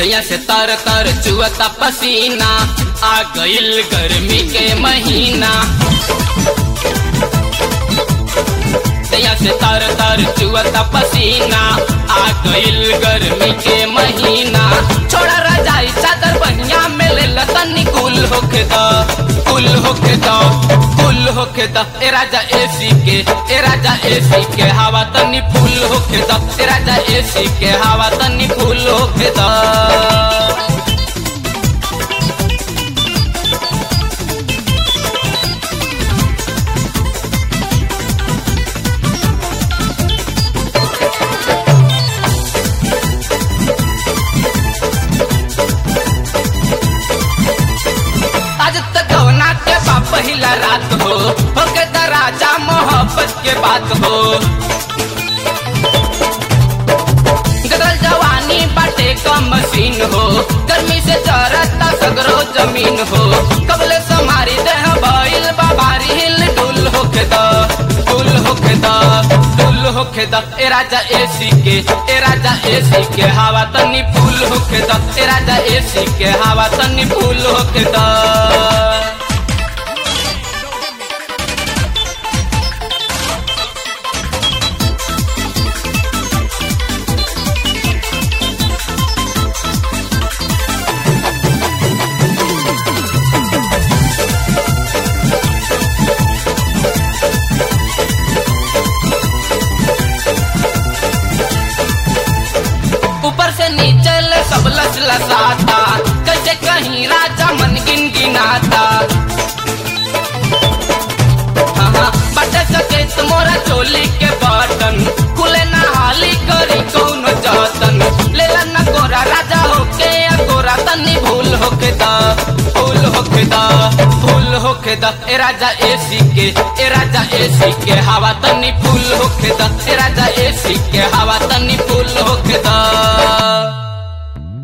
दैया से तर तर चुअता पसीना आ गईल गर्मी के महीना दैया से तर तर चुअता पसीना आ गईल गर्मी के महीना छोड़ा रजाई चादर बहिया में ले तनी कुल होके द कुल होके द कुल होके द ए राजा एसी के ए राजा एसी के हवा तनी फूल होके द ए राजा एसी के हवा तनी फूल होके द आज तक गवना के बा पहिला रात हो होके द राजा मोहब्बत के बात हो गदल जवानी बाटे का मशीन हो गर्मी से चरता सगरो जमीन हो कबले समारी देह भइल बाबारी हिल डुल होके द डुल होके द डुल होके द ए राजा एसी के ए राजा एसी के हवा तनी फूल होके द ए राजा एसी के हवा तनी फूल होके द ऊपर से नीचे ले सब लस लसाता कैसे कहीं राजा मन गिन गिनाता हाँ हाँ बटे सके तुम्हारा चोली के बटन खुले ना हाली करी कौन जतन ले ला ना गोरा राजा होके या गोरा तनी भूल होके दा भूल होके दा भूल होके दा ए राजा एसी के ए राजा एसी के हवा तनी फूल होके दा ए राजा एसी के हवा तनी फूल होके दा